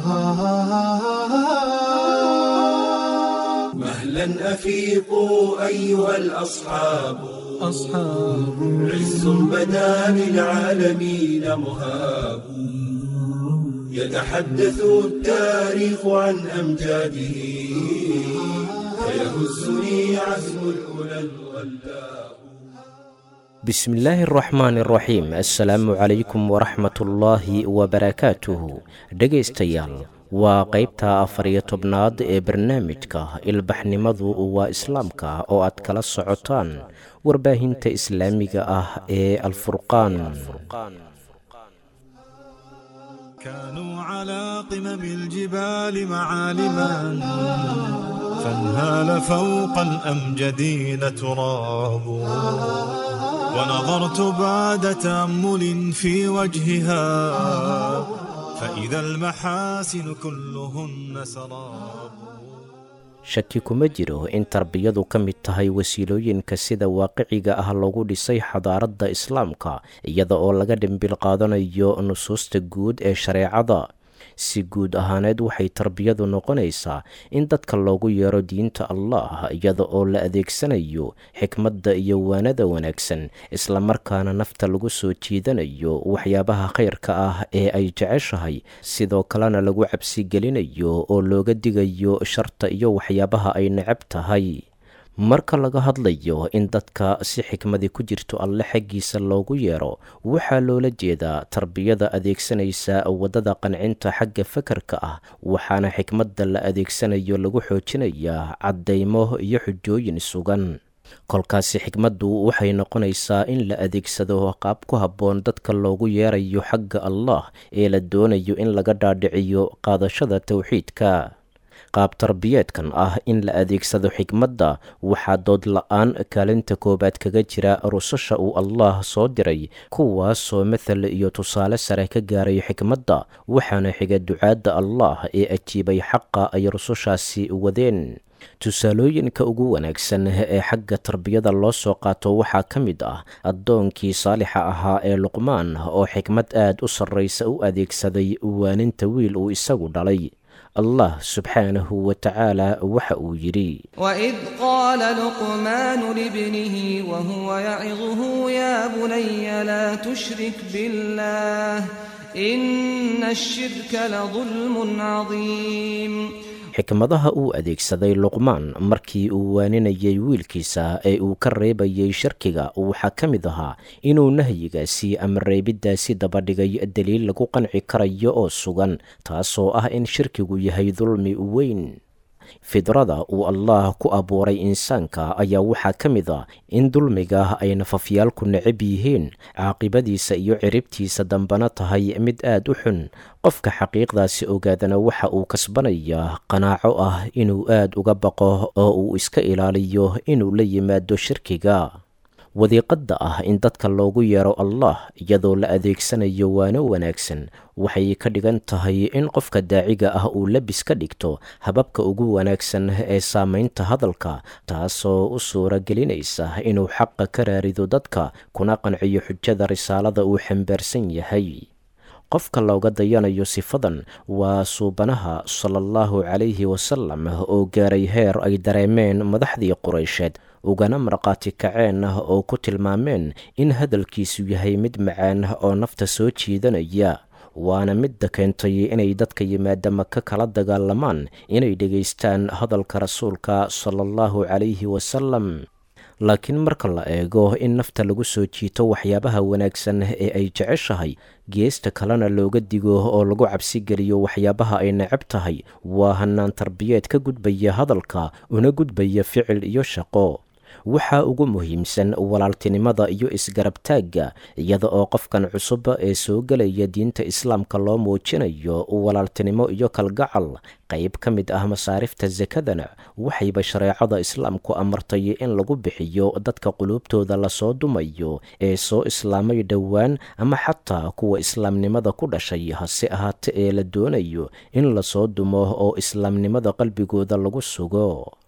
مهلا أفيقوا أيها الأصحاب أصحاب عز بدا للعالمين مهاب يتحدث التاريخ عن أمجاده فيهزني عزم الأولى الغلاب بسم الله الرحمن الرحيم assalaamu calaykum waraxmatullaahi wabarakaatuhu dhegaystayaal waa qaybta afar iyo tobnaad ee barnaamijka ilbaxnimadu waa islaamka oo aad kala socotaan warbaahinta islaamiga ah ee alfurqaan كانوا على قمم الجبال معالما فانهال فوق الأمجدين تراب ونظرت بعد تأمل في وجهها فإذا المحاسن كلهن سراب shaki kuma jiro in tarbiyadu ka mid tahay wasiilooyinka sida waaqiciga ah loogu dhisay xadaaradda islaamka iyada oo laga dhimbil qaadanayo nusuusta guud ee shareecada si guud ahaaneed waxay tarbiyadu noqonaysaa in dadka loogu yeero diinta allah iyada oo la adeegsanayo xikmadda iyo waanada wanaagsan islamarkaana nafta lagu soo jiidanayo waxyaabaha khayrka ah ee ay jeceshahay sidoo kalena lagu cabsigelinayo oo looga digayo sharta iyo waxyaabaha ay necab tahay marka laga hadlayo in dadka si xikmadi ku jirto alle xaggiisa loogu yeero waxaa loola jeedaa tarbiyada adeegsanaysa waddada qancinta xagga fakarka ah waxaana xikmadda la adeegsanayo lagu xoojinayaa caddaymo iyo xujooyin sugan kolkaasi xikmaddu waxay noqonaysaa in la adeegsado qaab ku habboon dadka loogu yeerayo xagga allah ee la doonayo in laga dhaadhiciyo qaadashada towxiidka qaab tarbiyeedkan ah in la adeegsado xikmadda waxaa dood la-aan kaalinta koowaad kaga jira rususha uu allah soo diray kuwaasoo mathal iyo tusaale sare ka gaaray xikmadda waxaana xiga ducaadda allah ee ajiibay xaqa ay rusushaasi wadeen tusaalooyinka ugu wanaagsan ee xagga tarbiyada loo soo qaato waxaa ka mid ah addoonkii saalixa ahaa ee luqmaan oo xikmad aad u sarraysa u adeegsaday waaninta wiil uu isagu dhalay allah subxaanahu wa tacaala waxa uu yidhi وإذ قال لقمان لابنه وهو يعظه يا بني لا تشرك بالله إن الشرك لظلم عظيم xikmadaha uu adeegsaday luqmaan markii uu waaninayay wiilkiisa ee uu ka reebayay sharkiga waxaa ka mid ahaa inuu nahyigaasi ama reebiddaasi dabadhigay daliil lagu qanci karayo oo sugan taasoo ah in shirkigu yahay dulmi weyn fidrada uu allah ku abuuray insaanka ayaa waxaa ka mid a in dulmiga ay nafafyaalku necab yihiin caaqibadiisa iyo ciribtiisa dambana tahay mid aad u xun qofka xaqiiqdaasi ogaadana waxa uu kasbanayaa qanaaco ah inuu aad uga baqo oo uu iska ilaaliyo inuu la yimaado shirkiga wadiiqadda ah in dadka loogu yeero allah iyadoo la adeegsanayo waano wanaagsan waxay ka dhigan tahay in qofka daaciga ah uu labis ka dhigto hababka ugu wanaagsan ee saamaynta hadalka taasoo u suura gelinaysa inuu xaqa ka raarido dadka kuna qanciyo xujada risaalada uu xambaarsan yahay qofka looga dayanayo sifadan waa suubanaha sala allahu calayhi wasalam oo gaaray heer ay dareemeen madaxdii quraysheed ugana markhaati kaceen oo ku tilmaameen in hadalkiisu yahay mid macaan oo nafta soo jiidanaya waana midda keentay inay dadka yimaada maka kala dagaalamaan inay dhegaystaan hadalka rasuulka sala allahu calayhi wasalam laakiin marka la eego in nafta lagu soo jiito waxyaabaha wanaagsan ee ay jeceshahay geesta kalena looga digo oo lagu cabsigeliyo waxyaabaha ay necab tahay waa hanaan tarbiyeed ka gudbaya hadalka una gudbaya ficil iyo shaqo waxaa ugu muhiimsan walaaltinimada iyo isgarabtaagga iyada oo qofkan cusub ee soo gelaya diinta islaamka loo muujinayo walaaltinimo iyo kalgacal qayb ka mid ah masaarifta sakadana waxayba shareecada islaamku amartay in lagu bixiyo dadka quluubtooda lasoo dumayo ee soo islaamay dhowaan ama xataa kuwa islaamnimada ku dhashay hase ahaate ee la doonayo in lasoo dumo oo islaamnimada qalbigooda lagu sugo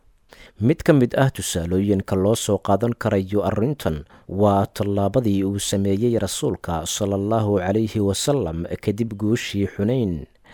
mid ka mid ah tusaalooyinka loo soo qaadan karayo arrintan waa tallaabadii uu sameeyey rasuulka sala allahu calayhi wasalam kadib guushii xunayn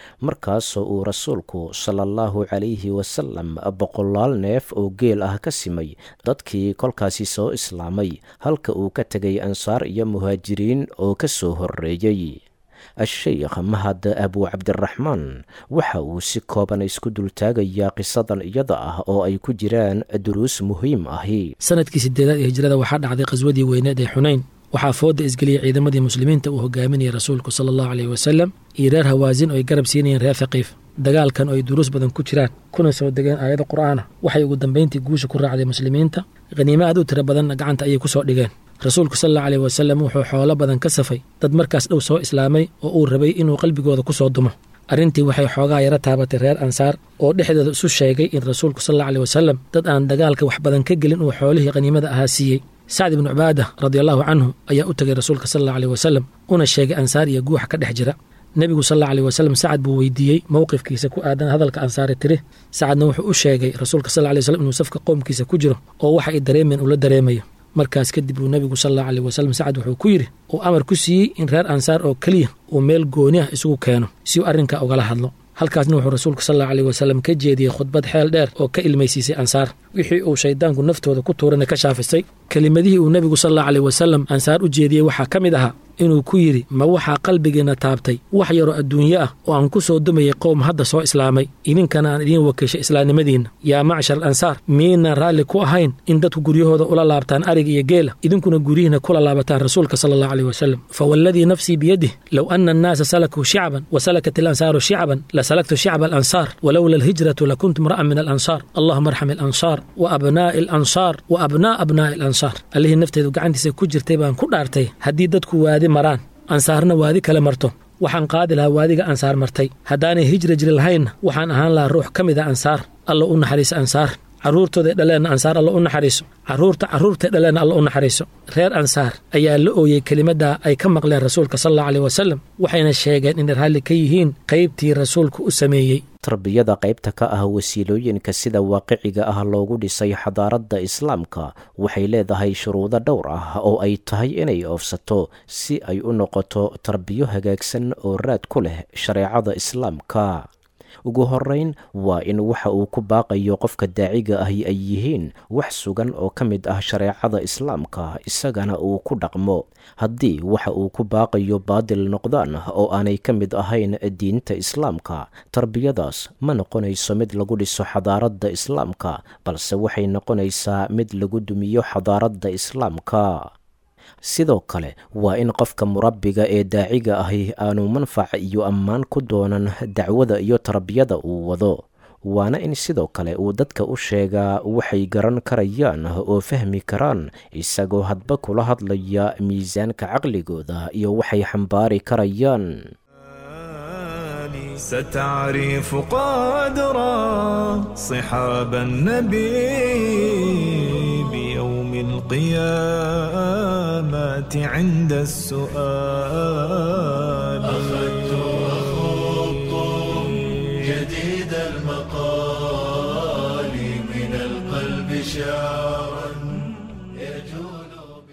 markaasoo uu rasuulku sala allahu calayhi wasalam boqolaal neef oo geel ah ka simay dadkii kolkaasi soo islaamay halka uu ka tegay ansaar iyo muhaajiriin oo ka soo horreeyey a-sheykh mahad abu cabdiraxmaan waxa uu si kooban isku dultaagayaa qisadan iyada ah oo ay ku jiraan duruus muhiim ahi sanadkii sideedaad ee hijrada waxaa dhacday qaswadii weyneed ee xunayn waxaa fooda isgeliyey ciidamadii muslimiinta uu hogaaminayay rasuulku sala allahu aleyhi wasalam iyo reer hawaasin oo ay garab siinayeen reer thaqiif dagaalkan oo ay duruus badan ku jiraan kuna soo degeen aayado qur'aana waxay ugu dambayntii guusha ku raacday muslimiinta khaniimo aad u tiro badanna gacanta ayay ku soo dhigeen rasuulku sal allahu aleyh wasalam wuxuu xoolo badan ka safay dad markaas dhow soo islaamay oo uu rabay inuu qalbigooda ku soo dumo arrintii waxay xoogaa yaro taabatay reer ansaar oo dhexdooda isu sheegay in rasuulku sal allahu aleyh wasalam dad aan dagaalka wax badan ka gelin uu xoolihii khaniimada ahaa siiyey sacd ibnu cubaada radiallahu canhu ayaa u tegay rasuulka sal allahu aleyh wasalam una sheegay ansaar iyo guuxa ka dhex jira nebigu sal allahu aleyh wasalam sacad buu weydiiyey mowqifkiisa ku aadan hadalka ansaari tiri sacadna wuxuu u sheegay rasuulka sal alay wasalam inuu safka qoomkiisa ku jiro oo waxa ay dareemeen uu la dareemayo markaas kadib uu nebigu sal allahu aleyh wasalam sacad wuxuu ku yidhi uu amar ku siiyey in reer ansaar oo keliya uu meel gooni ah isugu keeno si uu arrinkaa ugala hadlo halkaasna wuxuu rasuulku sal allahu aleyh wasalam ka jeediyey khudbad xeel dheer oo ka ilmaysiisay ansaar wixii uu shayddaanku naftooda ku tuurana ka shaafisay kelimadihii uu nebigu sal allahu aleyh wasalam ansaar u jeediyey waxaa ka mid ahaa inuu ku yidhi ma waxaa qalbigiinna taabtay wax yaroo adduunye ah oo aan ku soo dumayay qowm hadda soo islaamay idinkana aan idiin wakiishay islaamnimadiinna yaa macshar al ansaar miyaynaan raalli ku ahayn in dadku guryahooda ula laabtaan ariga iyo geela idinkuna guryihiina kula laabataan rasuulka sala allahu aleyh wasalam fa waaladii nafsii biyadih low ana annaasa salakuu shicban wa salakat ilansaaru shicban la salaktu shicba alansaar walowla alhijratu lakuntu imra'an min alansaar allahuma arxam alansaar wa abnaa'i alansaar wa abnaa abnaa'i alansaar allihii nafteedu gacantiisa ku jirtay baan ku dhaartay haddii dadku waadi maraan ansaarna waadi kale marto waxaan qaadi lahaa waadiga ansaar martay haddaanay hijra jiri lahaynna waxaan ahaan lahaa ruux ka mid a ansaar alla u naxariiso ansaar carruurtooday dhaleenna ansaar alla u naxariiso carruurta carruurtay dhaleenna alla u naxariiso reer ansaar ayaa la ooyey kelimaddaa ay ka maqleen rasuulka sal allahu aleyh wasalam waxayna sheegeen inay raalli ka yihiin qaybtii rasuulku u sameeyey tarbiyada qaybta ka ah wasiilooyinka sida waaqiciga ah loogu dhisay xadaaradda islaamka waxay leedahay shuruudo dhowr ah oo ay tahay inay oofsato si ay u noqoto tarbiyo hagaagsan oo raad ku leh shareecada islaamka ugu horeyn waa in waxa uu ku baaqayo qofka daaciga ahi ay yihiin wax sugan oo ka mid ah shareecada islaamka isagana uu ku dhaqmo haddii waxa uu ku baaqayo baadil noqdaan oo aanay ka mid ahayn diinta islaamka tarbiyadaas ma noqonayso mid lagu dhiso xadaaradda islaamka balse waxay noqonaysaa mid lagu dumiyo xadaaradda islaamka sidoo kale waa in qofka murabbiga ee daaciga ahi aanu manfac iyo ammaan ku doonan dacwada iyo tarbiyada uu wado waana in sidoo kale uu dadka u sheegaa waxay garan karayaan oo fahmi karaan isagoo hadba kula hadlaya miisaanka caqligooda iyo waxay xambaari karayaan ستعرف قدرا صحاب النبي بيوم القيامة عند السؤال أخذت وخضت جديد المقال من القلب شعرا يجول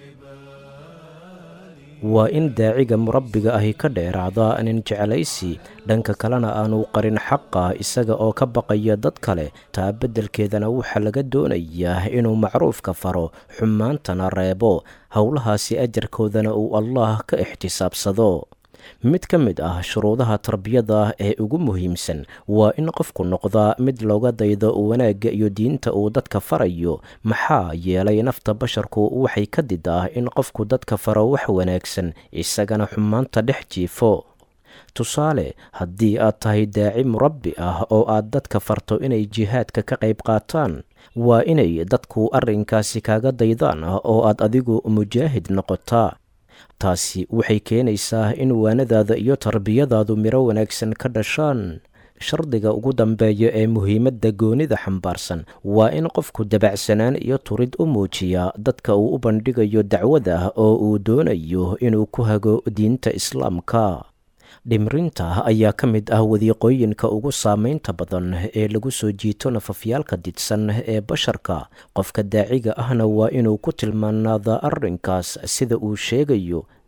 waa in daaciga murabbiga ahi ka dheeraada nin jecelaysi dhanka kalena aanu qarin xaqa isaga oo ka baqaya dad kale taa beddelkeedana waxaa laga doonayaa inuu macruufka faro xumaantana reebo howlahaasi ajarkoodana uu allaah ka ixtisaabsado mid ka mid ah shuruudaha tarbiyada ee ugu muhiimsan waa in qofku noqdaa mid looga daydo wanaagga iyo diinta uu dadka farayo maxaa yeelay nafta basharku waxay ka didaa in qofku dadka faro wax wanaagsan isagana xumaanta dhex jiifo tusaale haddii aad tahay daaci murabbi ah oo aad dadka farto inay jihaadka ka qayb qaataan waa inay dadku arrinkaasi kaaga daydaan oo aad adigu mujaahid noqotaa taasi waxay keenaysaa in waanadaada iyo tarbiyadaadu miro wanaagsan ka dhashaan shardiga ugu dambeeya ee muhiimadda goonida xambaarsan waa in qofku dabacsanaan iyo turid u muujiyaa dadka uu u bandhigayo dacwada oo uu doonayo inuu ku hago diinta islaamka dhimrinta ayaa ka mid ah wadiiqooyinka ugu saamaynta badan ee lagu soo jiito nafafyaalka didsan ee basharka qofka daaciga ahna waa inuu ku tilmaanaada arrinkaas sida uu sheegayo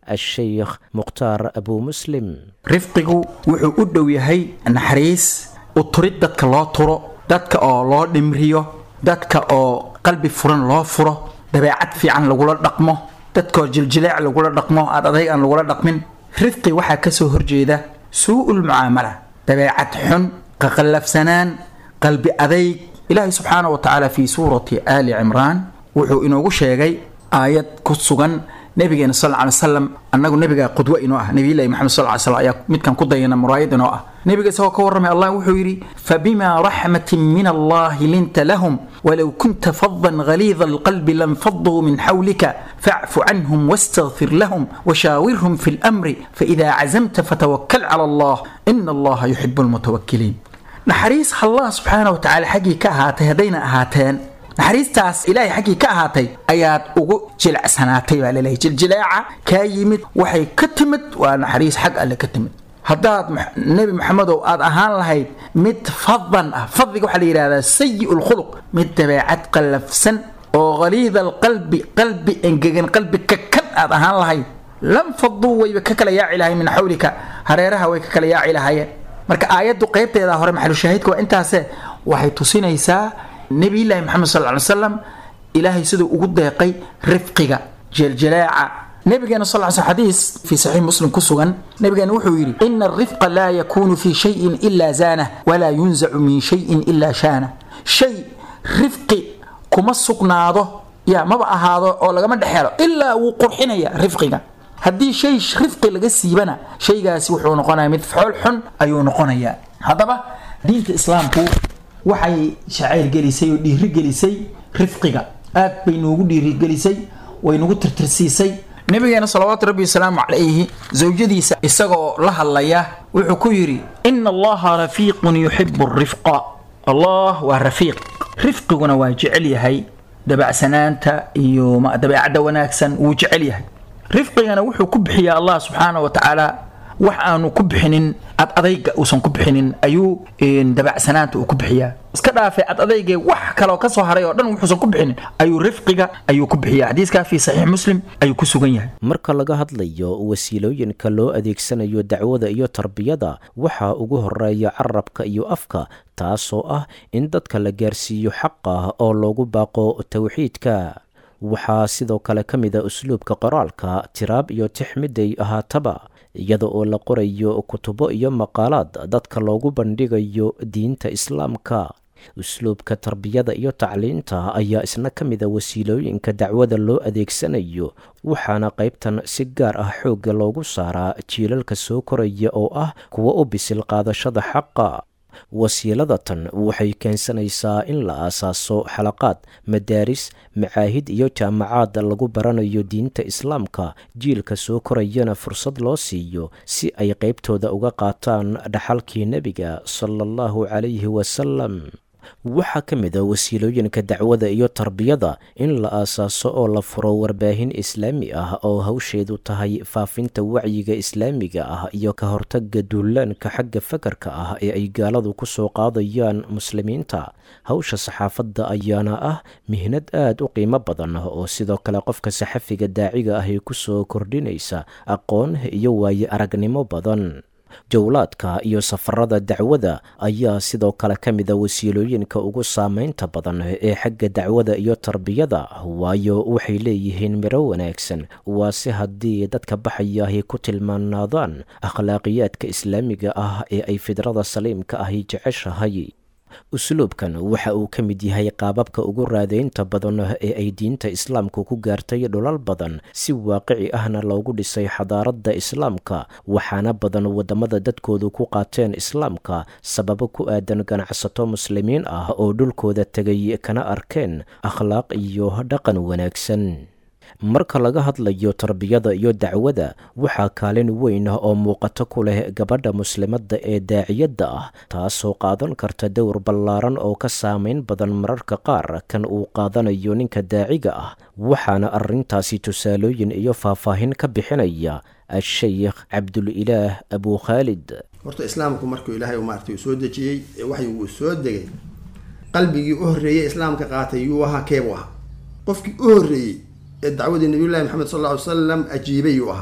asheykh mukhtaar abuu muslim rifqigu wuxuu u dhow yahay naxariis u turid dadka loo turo dadka oo loo dhimriyo dadka oo qalbi furan loo furo dabeecad fiican lagula dhaqmo dadkaoo jiljileec lagula dhaqmo aad adayg aan lagula dhaqmin rifqi waxaa kasoo horjeeda suu-ul mucaamala dabeecad xun qaqallafsanaan qalbi adayg ilaahay subxaana wa tacaala fii suurati aali cimraan wuxuu inoogu sheegay aayad ku sugan nabigeena sal ly slam annagu nabiga qudwo inoo ah nabiylahi maxamed sal ly slam ayaa midkan ku dayana muraayad inoo ah nabiga isagoo ka warramay allah wuxuu yidhi fabima raxmatin min allahi linta lahum walow kunta fadan galiida alqalbi lanfaduu min xawlika facfu canhum wastakfir lahum washaawirhum fi lmri faida cazamta fatawakal cala allah ina allaha yuxibu lmutawakiliin naxariis allah subxaana wa tacala xaggii ka ahaatay haddayna ahaateen naxariistaas ilaahay xaggii ka ahaatay ayaad ugu jilicsanaatay baa laleeyahy jiljileeca kaa yimid waxay ka timid waa naxariis xag alle ka timid haddaad nebi maxamedow aad ahaan lahayd mid fadan ah fadliga waxaa la yidhahdaa sayi lkhuluq mid dabeecad qallafsan oo haliida alqalbi qalbi engegan qalbi kakan aad ahaan lahayd lam faduu wayba ka kala yaaci lahay min xawlika hareeraha way ka kala yaaci lahayeen marka aayaddu qaybteeda hore maxalushaahidka waa intaase waxay tusinaysaa nebiyullaahi maxamed sal ly slam ilaahay siduu ugu deeqay rifqiga jeeljalaaca nabigeena sal sl xadiis fii saxiix muslim ku sugan nabigeena wuxuu yidhi ina alrifqa laa yakuunu fii shayin ilaa zaanah walaa yunzacu min shayin ilaa shaana shay rifqi kuma sugnaado ya maba ahaado oo lagama dhexelo ilaa wuu qurxinaya rifqiga haddii shay rifqi laga siibana shaygaasi wuxuu noqonaya mid fool xun ayuu noqonayaa haddaba diinta islaamku waxay shacayr gelisay oo dhiirigelisay rifqiga aad bay noogu dhiirigelisay way nagu tirtirsiisay nabigeena salawaatu rabbi wasalaamu calayhi zawjadiisa isagoo la hadlaya wuxuu ku yidhi ina allaha rafiiqun yuxibu rifqa allah waa rafiiq rifqiguna waa jecel yahay dabacsanaanta iyo dabeecadda wanaagsan wuu jecel yahay rifqigana wuxuu ku bixiyaa allah subxaana wa tacaala wax aanu ku bixinin ad adayga uusan ku bixinin ayuu dabacsanaanta uu ku bixiyaa iska dhaafay ad adaygee wax kaloo ka soo haray oo dhan wuxuusan ku bixinin ayuu rifqiga ayuu ku bixiyaa xadiiskaa fii saxiix muslim ayuu ku sugan yahay marka laga hadlayo wasiilooyinka loo adeegsanayo dacwada iyo tarbiyada waxaa ugu horeeya carabka iyo afka taasoo ah in dadka la gaarsiiyo xaqa oo loogu baaqo towxiidka waxaa sidoo kale ka mid a usluubka qoraalka tiraab iyo tix miday ahaataba iyada oo la qorayo kutubo iyo maqaalaad dadka loogu bandhigayo diinta islaamka usluubka tarbiyada iyo tacliinta ayaa isna ka mid a wasiilooyinka dacwada loo adeegsanayo waxaana qaybtan si gaar ah xoogga loogu saaraa jiilalka soo koraya oo ah kuwa u bisil qaadashada xaqa wasiiladatan waxay keensanaysaa in la aasaaso xalaqaad madaaris macaahid iyo jaamacaad lagu baranayo diinta islaamka jiilka soo korayana fursad loo siiyo si ay qaybtooda uga qaataan dhaxalkii nebiga sala allahu calayhi wasalam waxaa ka mid a wasiilooyinka dacwada iyo tarbiyada in la aasaaso oo la furo warbaahin islaami ah oo hawsheedu tahay faafinta wacyiga islaamiga ah iyo ka hortaga duulaanka xagga fakarka ah ee ay gaaladu ku soo qaadayaan muslimiinta hawsha saxaafadda ayaana ah mihnad aad u qiimo badan oo sidoo kale qofka saxafiga daaciga ah ee ku soo kordhinaysa aqoon iyo waaye aragnimo badan jowlaadka iyo safarada dacwada ayaa sidoo kale ka mid a wasiilooyinka ugu saameynta badan ee xagga dacwada iyo tarbiyada waayo waxay leeyihiin miro wanaagsan waa si haddii dadka baxayaahi ku tilmaanaadaan akhlaaqiyaadka islaamiga ah ee ay fidrada saliimka ahi jeceshahay usluubkan waxa uu ka mid yahay qaababka ugu raadaynta badan ee ay diinta islaamku ku gaartay dhulal badan si waaqici ahna loogu dhisay xadaaradda islaamka waxaana badan waddamada dadkoodu ku qaateen islaamka sababo ku aadan ganacsato muslimiin ah oo dhulkooda tegay kana arkeen akhlaaq iyo dhaqan wanaagsan marka laga hadlayo tarbiyada iyo dacwada waxaa kaalin weyn oo muuqato ku leh gabadha muslimadda ee daaciyadda ah taasoo qaadan karta dowr ballaaran oo ka saameyn badan mararka qaar kan uu qaadanayo ninka daaciga ah waxaana arrintaasi tusaalooyin iyo faahfaahin ka bixinaya a-sheykh cabdulilaah abuu khaalid horta islaamku markuu ilaahay maartay uu soo dejiyey ee waxay uu soo degay qalbigii u horreeyey islaamka qaatay yuu ahaa keebuu ahaa qofkii u horreeyey ee dacwadii nabiyullahi maxamed sal alla ly salam ajiibay yuu ahaa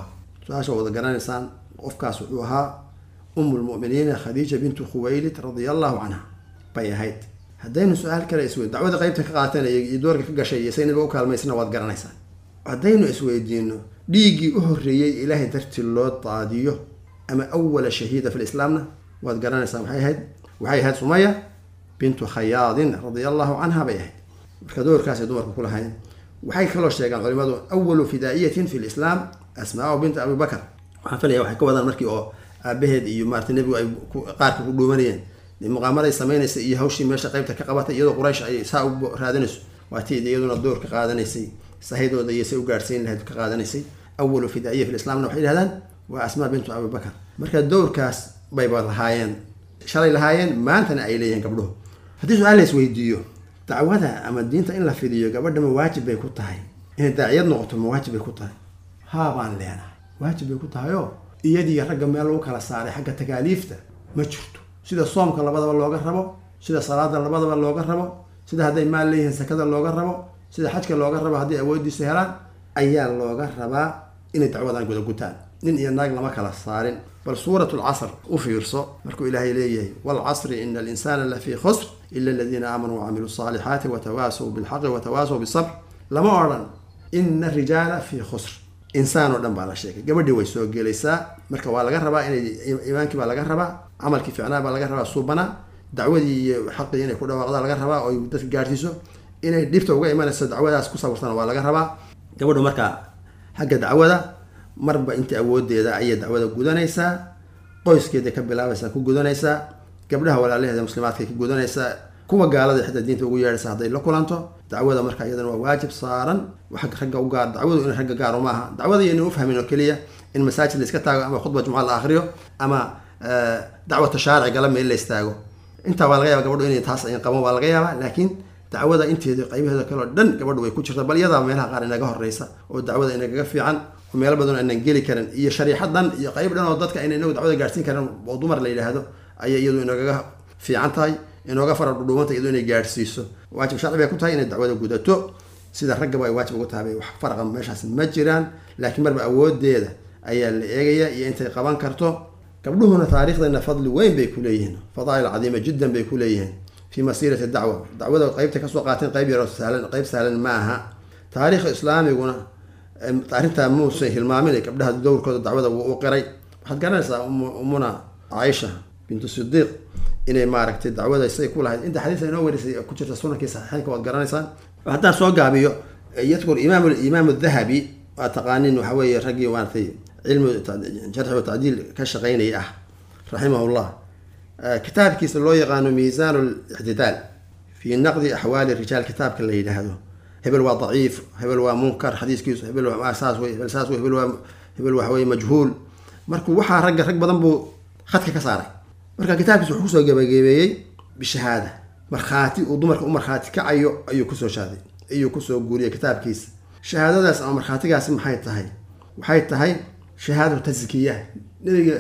su-aasha wada garanaysaan qofkaas wuxuu ahaa umu lmu'miniina khadiija bintu khuwaylid radia allahu canha bay ahayd haddaynu su-aal kale iswe dacwada qeybta ka qaateen iyo doorka ka gashay iyo sayniba u kaalmaysna waad garanaysaan haddaynu isweydiino dhiiggii u horreeyey ilaahay dartii loo daadiyo ama awala shahiida fi lislaamna waad garanaysaa maxay ahayd waxay ahayd sumaya bintu khayaadin radia allahu canha bay ahayd marka doorkaasay dumarku ku lahayn waxay kaloo sheegaan culimadu awalu fidaa'iyatin fi lislaam asmaa binta abi bakar waxaan filaya waxay ka wadaan markii oo aabaheed iyo maarata nebigu ay qaarka ku dhuumanayeen muqaamaday samaynaysa iyo hawshii meesha qeybta ka qabatay iyadoo quraysh ay saa u raadinayso waatii iyaduna door ka qaadanaysay sahydooda iyo say u gaadhsiin lahayd ka qaadanaysay awalu fidaa'iya fi lislaamna waxay yidhahdaan waa asmaa bintu abi bakar marka dowrkaas bayba lahaayeen shalay lahaayeen maantana ay leeyihiin gabdhuhu haddii su-aal la isweydiiyo dacwada ama diinta in la fidiyo gabadha ma waajib bay ku tahay inay daaciyad noqoto ma waajib bay ku tahay haa baan leenahay waajib bay ku tahay oo iyadii ragga meel lagu kala saaray xagga takaaliifta ma jirto sida soomka labadaba looga rabo sida salaada labadaba looga rabo sida hadday maal leeyihiin sakada looga rabo sida xajka looga rabo hadday awoodiisa helaan ayaa looga rabaa inay dacwadan guda gutaan nin iyo naag lama kala saarin bal suurat lcasr u fiirso markuu ilaahay leeyahay waalcasri ina alinsana lafii khusr ila aladiina aamanuu wacamiluu saalixaati watawaasaw bilxaqi watawaasaw bisabr lama odhan ina rijaala fii khusr insaan oo dhan baa la sheegay gabadhii way soo gelaysaa marka waa laga rabaa inay iimaankii baa laga rabaa camalkii ficnaa baa laga rabaa suubana dacwadii iyo xaqii inay ku dhawaaqda laga rabaa oo dadka gaadhsiiso inay dhibta uga imanayso dacwadaas ku sawirtana waa laga rabaa gabadhu markaa xagga dacwada marba inta awoodeeda ayay dacwada gudanaysaa qoyskeeda ka bilaabaysaa ku gudanaysaa gabdhaha walaalaheeda muslimaadkay ka gudanaysaa kuwa gaalada xitaa diinta ugu yeedhaysa hadday la kulanto dacwada marka iyadana waa waajib saaran ragga u gaar dacwadu in ragga gaaro maaha dacwada iyo ina ufahmin oo keliya in masaajid la iska taago ama khudba jumca la akriyo ama dacwata shaaricigala meel la istaago intaa waa laga yaba gabadhu inay taas ay qaban waa laga yaabaa laakiin dacwada inteeda qaybaheeda kale oo dhan gabadhu way ku jirta bal iyadaa meelaha qaar inaga horeysa oo dacwada inagaga fiican oo meelo badan aanan geli karin iyo shariixadan iyo qayb dhan oo dadka ayna inagu dacwada gaadhsiin karin oo dumar la yidhaahdo ayay iyadu inagaga fiican tahay inooga fara dhudhuubanta iyadu inay gaadhsiiso waajib sharci bay ku tahay inay dacwada gudato sida raggaba ay waajib ugu tahay wax faraqa meeshaas ma jiraan laakiin marba awoodeeda ayaa la eegaya iyo intay qaban karto gabdhuhuna taariikhdana fadli weyn bay ku leeyihiin fadaa'il cadiima jiddan bay ku leeyihiin fi masiirati dacwa dacwada qeybta kasoo qaateen qayb yaroo sahlan qayb sahlan ma aha taariikha islaamiguna arrintaa muusan hilmaamin gabdhaha dowrkooda dacwada wuu u qiray waxaad garanaysaa umuna caaisha bintu sidiiq inay maaragtay dacwada say ku lahayd inta xadiisa inoo warisay ku jirta sunankii saxiixeynka waad garanaysaan haddaan soo gaabiyo yadkur imaam imaam dahabi waa taqaanin waxa weeye raggii maaratay cilmi jarxi wa tacdiil ka shaqaynaya ah raximahullah kitaabkiisa loo yaqaano miisaan lictidaal fi naqdi axwaali rijaal kitaabka la yidhaahdo hebel waa daciif hebel waa munkar xadiiskiisu hebel saas wey hebel saas wey hebel waa hebel waxa weye majhuul markuu waxaa ragga rag badan buu khadka ka saaray marka kitaabkiisa wuxuu kusoo gabagabeeyey bishahaada markhaati uu dumarka u markhaati kacayo ayuu kusoo shaaday ayuu kusoo guuriyey kitaabkiisa shahaadadaas ama markhaatigaasi maxay tahay waxay tahay shahaadatu taskiya nabiga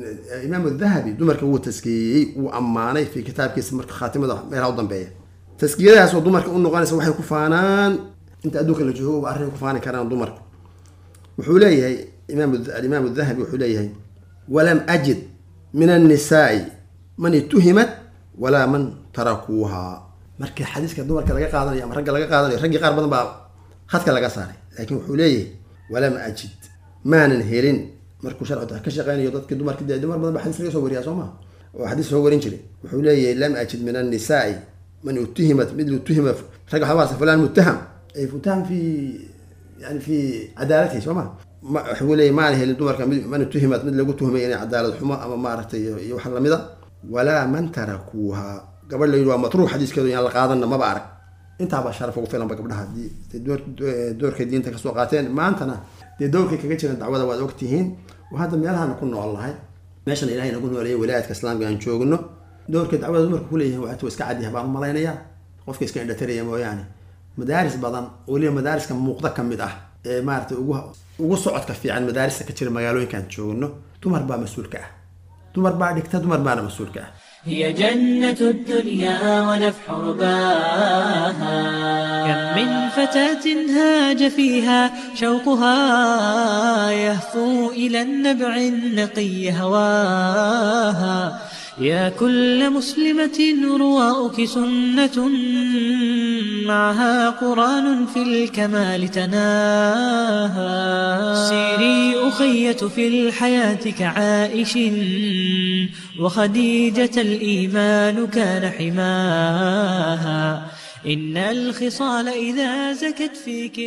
imaam dahabi dumarka wuu taskiyeyey wuu ammaanay fi kitaabkiisa marka khaatimada meelaha u dambeeya taskiyadaas oo dumarka u noqonaysa waxay ku faanaan inta adduunka la joogo arrin ku faani karaan dumarku wuxuu leeyahay imaam alimaam dahabi wuxuu leeyahay walam ajid min annisaai man ituhimat walaa man tarakuuha markii xadiiska dumarka laga qaadanayo ama ragga laga qaadanayo raggii qaar badan baa khadka laga saaray laakiin wuxuu leeyahay walam ajid maanan helin markuu sharci ka shaqeynayo dadkii dumarki dee dumar badan ba xadiis laga soo wariyaa soo maa oo xadiis soo warin jiray wuxuu leeyahay lam ajid min annisaai man utuhimat mid utuhima rag waxaa maarata fulaan muttaham ay muttaham fi yani fi cadaalatihi soo ma wuxuu leeyahay maan helin dumarka mid man utuhimat mid lagu tuhmay inay cadaalad xumo ama maaragtay iyo wax lamida walaa man tarakuuha gabadh la yidhi waa matruuq xadiiskeedu yaan la qaadanna maba arag intaabaa sharaf ugu filanba gabdhaha haddii doorkay diinta kasoo qaateen maantana dee doorkay kaga jiran dacwada waad ogtihiin oo hadda meelahana ku nool nahay meeshan ilahay nagu nooleeyay wilaayadka islaamka aan joogno doorkay dacwada dumarka kuleeyihin waa iska cadyaha baan malaynayaa qofka iska indhataraya mooyaane madaaris badan weliba madaariska muuqda ka mid ah ee maaratay ugu ugu socodka fiican madaarista ka jira magaalooyinkaan joogno dumar baa mas-uulka ah dumar baa dhigta dumar baana mas-uulka ah هي جنة الدنيا ونفح رباها كم من فتاة هاج فيها شوقها يهفو إلى النبع النقي هواها يا كل مسلمة رواؤك سنة معها قرآن في الكمال تناها سيري أخية في الحياة كعائش وخديجة الإيمان كان حماها إن الخصال إذا زكت فيك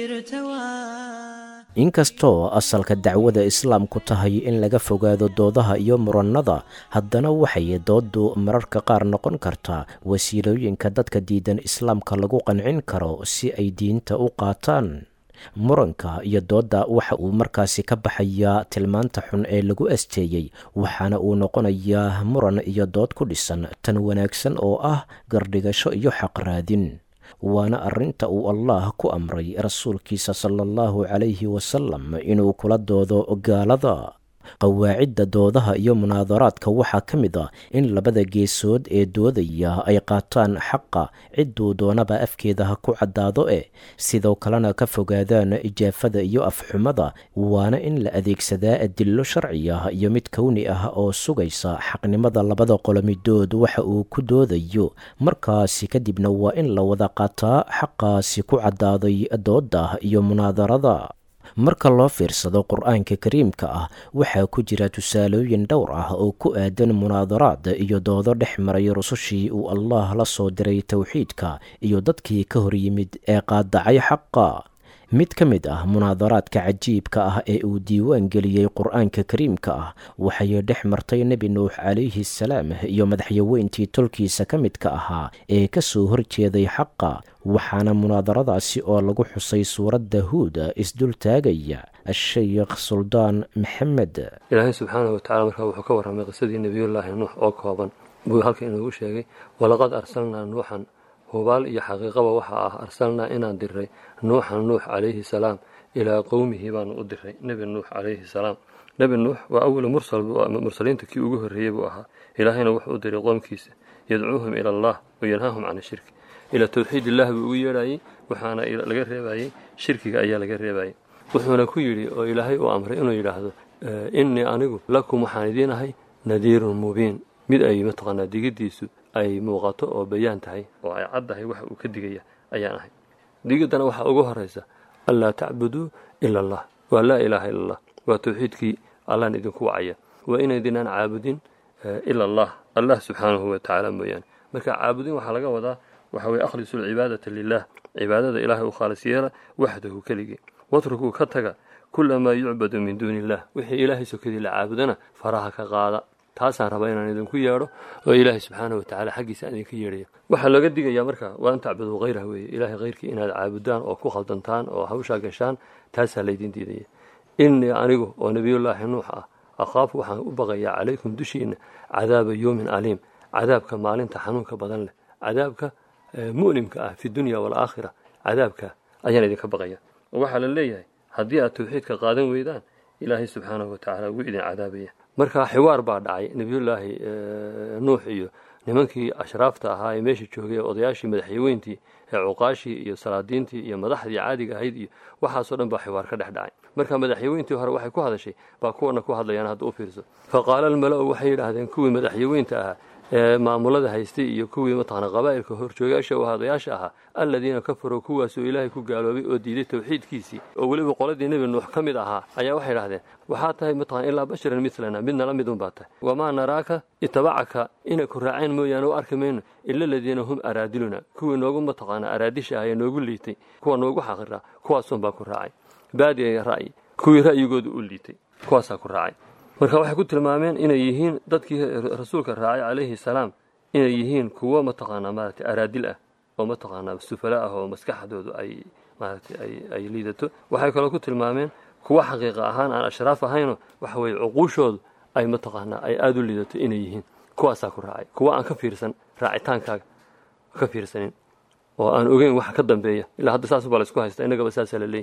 ارتواها inkastoo asalka dacwada islaamku tahay in laga fogaado doodaha iyo murannada haddana waxay dooddu mararka qaar noqon kartaa wasiilooyinka dadka diidan islaamka lagu qancin karo si ay diinta u qaataan muranka iyo doodda waxa uu markaasi ka baxayaa tilmaanta xun ee lagu asteeyey waxaana uu noqonayaa muran iyo dood ku dhisan tan wanaagsan oo ah gardhigasho iyo xaqraadin waana arrinta uu allah ku amray rasuulkiisa sala allahu calayhi wasalam inuu kula doodo gaalada qawaacidda doodaha iyo munaadaraadka waxaa ka mid ah in labada geesood ee doodaya ay qaataan xaqa cidduu doonaba afkeeda ha ku caddaado eh sidoo kalena ka fogaadaan ijaafada iyo afxumada waana in la adeegsadaa adillo sharci ah iyo mid kowni ah oo sugaysa xaqnimada labada qolomidood waxa uu ku doodayo markaasi kadibna waa in la wada qaataa xaqaasi ku caddaaday doodda iyo munaadarada marka loo fiirsado qur-aanka kariimka ah waxaa ku jira tusaalooyin dhowr ah oo ku aadan munaadaraad iyo doodo dhex maray rusushii uu allah la soo diray towxiidka iyo dadkii ka hor yimid ee qaadacay xaqa mid ka mid ah munaadaraadka cajiibka ah ee uu diiwaan geliyey qur-aanka kariimka ah waxay dhex martay nebi nuux calayhi salaam iyo madaxyaweyntii tolkiisa ka midka ahaa ee ka soo horjeeday xaqa waxaana munaadaradaasi oo lagu xusay suuradda huuda isdul taagaya asheykh suldaan maxamed ilaahay subxaanahu watacala markaa wuxuu ka warramay qisadii nebiyullaahi nuux oo kooban buu halka inoogu sheegay walaqad arsalnaa nuuxan hubaal iyo xaqiiqaba waxaa ah arsalnaa inaan diray nuuxan nuux calayhi salaam ilaa qowmihi baanu u diray nebi nuux calayhi salaam nebi nuux waa awalu mursal mursaliinta kii ugu horreeyey buu ahaa ilaahayna wuxuu u diray qoomkiisa yadcuuhum ila allah wayanhaahum can shirki ilaa towxiid illah buu ugu yeedhayey waxaana laga reebayey shirkiga ayaa laga reebayey wuxuuna ku yidhi oo ilaahay uu amray inuu yidhaahdo innii anigu lakum waxaan idiin ahay nadiirun mubiin mid ay mataqaanaa digiddiisu ay muuqato oo bayaan tahay oo ay caddahay waxa uu ka digaya ayaan ahay digiddana waxaa ugu horaysa anlaa tacbuduu ila allah waa laa ilaaha ila allah waa towxiidkii allaan idinku wacaya waa inaydinaan caabudin ila allah allah subxaanahu wa tacaala mooyaane marka caabudin waxaa laga wadaa waxa weye akhlisu lcibaadata lilah cibaadada ilaahay u khaalis yeela waxdahu keligii watrukuu ka taga kula maa yucbadu min duuni illah wixii ilaahay sokadii la caabudana faraha ka qaada taasaan rabaa inaan idinku yeedho oo ilaahay subxaana wa tacala xaggiisa aan idinka yeedhaya waxaa looga digayaa marka waa an tacbuduu hayrah weeye ilaahay hayrkii inaad caabudaan oo ku khaldantaan oo hawshaa gashaan taasaa laydin diidaya innii anigu oo nebiyullaahi nuux ah akhaafu waxaan u baqayaa calaykum dushiinna cadaaba yowmin aliim cadaabka maalinta xanuunka badan leh cadaabka mu'limka ah fi dunya waalaakhira cadaabka ayaan idinka baqaya oo waxaa la leeyahay haddii aad tawxiidka qaadan weydaan ilaahay subxaanahu watacaala wuu idin cadaabaya marka xiwaar baa dhacay nebiyullaahi nuux iyo nimankii ashraafta ahaa ee meesha joogay ee odayaashii madaxyaweyntii ee cuqaashii iyo salaadiintii iyo madaxdii caadiga ahayd iyo waxaasoo dhan baa xiwaar ka dhex dhacay marka madaxyaweyntii hore waxay ku hadashay baa kuwana ku hadlayaan hadda u fiirso fa qaala almala-u waxay yidhaahdeen kuwii madaxyaweynta ahaa ee maamulada haystay iyo kuwii mataqana qabaa'ilka horjoogayaasha oo hadayaasha ahaa alladiina kafaruu kuwaasoo ilaahay ku gaaloobay oo diiday tawxiidkiisii oo weliba qoladii nebi nuux ka mid ahaa ayaa waxay idhahdeen waxaa tahay mataqana ilaa basharan milana midna la mid un baa tahay wamaa naraaka itabacaka inay ku raaceen mooyaane u arki mayno ila aladiina hum araadiluna kuwii noogu mataqaana araadisha ah ee noogu liitay kuwa noogu xaqiraa kuwaasun baa ku raacay baadiya ra'yi kuwii ra'yigooda u liitay kuwaasaa ku raacay marka waxay ku tilmaameen inay yihiin dadkii rasuulka raacay calayhi salaam inay yihiin kuwo mataqaanaa maaragtay araadil ah oo mataqaanaa sufala ah oo maskaxdoodu ay maaragtay ay ay liidato waxay kaloo ku tilmaameen kuwo xaqiiqa ahaan aan ashraaf ahayno waxa weeye cuquushoodu ay mataqaanaa ay aada u liidato inay yihiin kuwaasaa ku raacay kuwo aan ka fiirsan raacitaankaaga ka fiirsanin oo aan ogeyn waxa ka dambeeya ilaa hadda saas baa laysku haysta innagaba saasaa la leeyay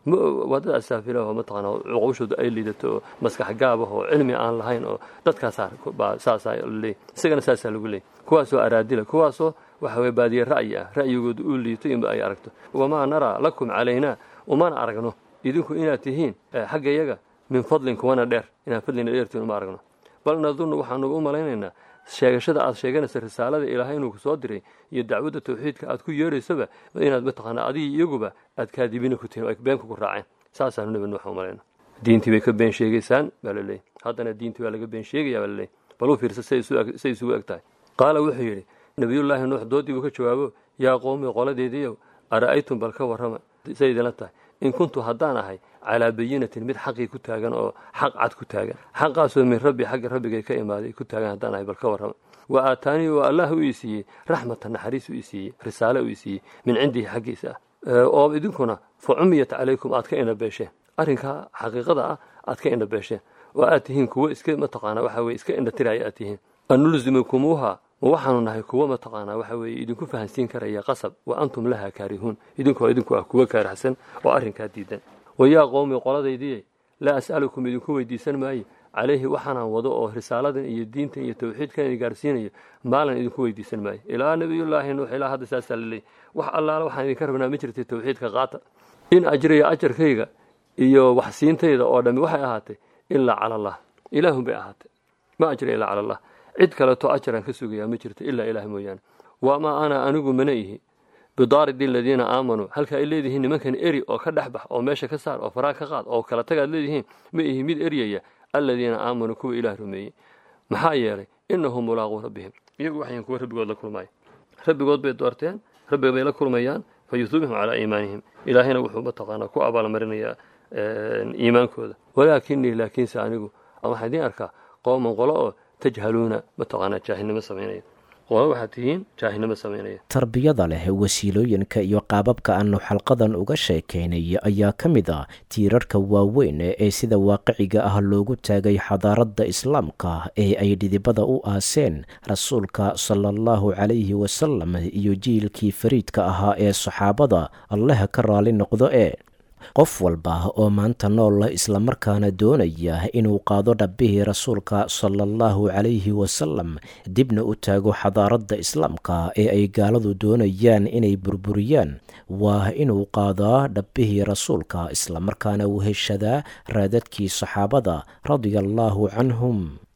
waa dad asaafila oo mataqaana cuquushooda ay liidato oo maskax gaab ah oo cilmi aan lahayn oo dadkaasaa baa saasaa laleeyahy isagana saasaa lagu leeyay kuwaasoo araadila kuwaasoo waxa weye baadiye ra'yi ah ra'yigooda uu liito inba ay aragto wamaa naraa lakum calaynaa umana aragno idinku inaad tihiin xagga yaga min fadlin kuwana dheer inaad fadlina dheertiin uma aragno bal nadunnu waxaanu u malaynaynaa sheegashada aad sheeganaysa risaalada ilaahay inuu ku soo diray iyo dacwadda tawxiidka aad ku yeeraysaba inaad mataqaanaa adigii iyaguba aad kaadibina ku tihin ay beenka ku raaceen saasaanu nabi nuux u malayna diintii bay ka been sheegaysaan baa la leeyay haddana diintii baa laga been sheegaya baa la leeyay bal u fiirsa say isugu eg tahay qaala wuxuu yidhi nabiyullaahi nuux doodii buu ka jawaabo yaa qowmi qoladeediiyow ara'aytum bal ka warrama say idinla tahay in kuntu haddaan ahay calaa bayinatin mid xaqii ku taagan oo xaq cad ku taagan xaqaasoo min rabbi xagga rabbigay ka imaaday ku taagan haddaan ahay bal ka warrama wa aataanii oo allah u ii siiyey raxmatan naxariis u ii siiyey risaale u ii siiyey min cindihi xaggiisa ah oo idinkuna fa cumiyat calaykum aad ka indhabeesheen arrinkaa xaqiiqada ah aad ka indhabeesheen oo aad tihiin kuwo iska mataqaana waxa weye iska indhatiraya aad tihiin anulzimukumuuha ma waxaanu nahay kuwo mataqaanaa waxa weeye idinku fahansiin karaya qasab wa antum laha kaarihuun idinkoo idinku ah kuwo kaarahsan oo arrinkaa diidan wayaa qowmi qoladaydiye laa as'alukum idinku weydiisan maayo calayhi waxaanaan wado oo risaaladan iyo diintan iyo tawxiidkan idin gaarsiinayo maalan idinku weydiisan maayo ilaa nabiyullaahi nuux ilaa hadda saasaa la leeyay wax allaala waxaan idinka rabnaa ma jirtay tawxiidka qaata in ajriya ajarkayga iyo waxsiintayda oo dhammi waxay ahaatay ilaa cala allah ilaahun bay ahaatay ma ajriya ilaa cala allah cid kaleeto ajaraan ka sugayaa ma jirto ilaa ilaah mooyaane wamaa ana anigu mana ihi bidaaridi aladiina aamanuu halka ay leedihiin nimankan eri oo ka dhex bax oo meesha ka saar oo faraa ka qaad oo kala tagaad leedihiin ma ihi mid eryaya aladiina aamanuu kuwa ilaah rumeeyey maxaa yeelay inahum mulaaquu rabbihim iyagu waxayn kuwa rabbigood la kulmaya rabbigood bay doorteen rabbiga bay la kulmayaan fa yuhuubihum calaa iimaanihim ilaahayna wuxuu mataqaanaa ku abaalmarinayaa iimaankooda walaakinii laakiinse anigu waxaan idiin arkaa qowman qolo oo tajhaluuna mataqaanaa jaahilnimo samaynaya qolo waxaad tihiin jaahilnimo samaynaya tarbiyada leh wasiilooyinka iyo qaababka aanu xalqadan uga sheekaynay ayaa ka mid ah tiirarka waaweyn ee sida waaqiciga ah loogu taagay xadaaradda islaamka ee ay dhidibada u aaseen rasuulka sala allahu calayhi wasalam iyo jiilkii fariidka ahaa ee saxaabada allaha ka raali noqdo ee qof walba oo maanta nool islamarkaana doonaya inuu qaado dhabbihii rasuulka sala allahu calayhi wasalam dibna u taago xadaaradda islaamka ee ay gaaladu doonayaan inay burburiyaan waa inuu qaadaa dhabbihii rasuulka islamarkaana uu heshadaa raadadkii saxaabada radia allaahu canhum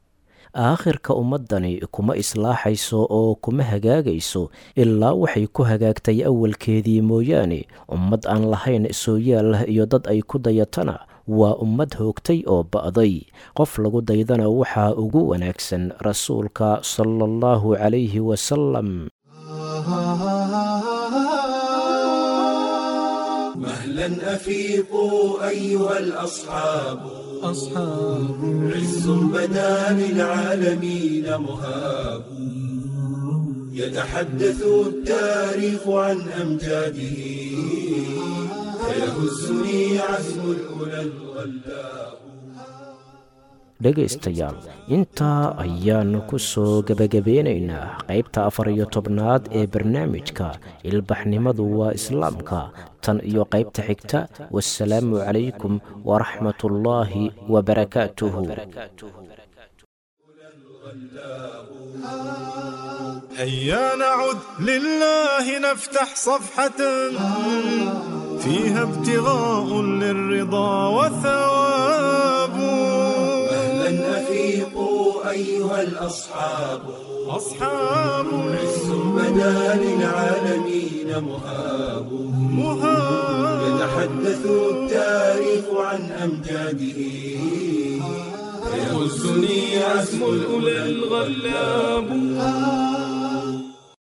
aakhirka ummaddani kuma islaaxayso oo kuma hagaagayso ilaa waxay ku hagaagtay awalkeedii mooyaane ummad aan lahayn sooyaal iyo dad ay ku dayatana waa ummad hoogtay oo ba'day qof lagu daydana waxaa ugu wanaagsan rasuulka sala allahu calayhi wasalam مهلا أفيقوا أيها الأصحاب أصحاب عز بدا للعالمين مهاب يتحدث التاريخ عن أمجاده فيهزني عزم الأولى الغلاب dhegaystayaal intaa ayaannu ku soo gebagabeynaynaa qaybta afar iyo tobnaad ee barnaamijka ilbaxnimadu waa islaamka tan iyo qaybta xigta wasalaamu calaykum waraxmat ullaahi wabarakaatuhu هيا نعد لله نفتح صفحة فيها ابتغاء للرضا وثواب مهلا أفيقوا أيها الأصحاب أصحاب عز بدا للعالمين مهاب مهاب يتحدث التاريخ عن أمجاده فيهزني عزم الأولى الغلاب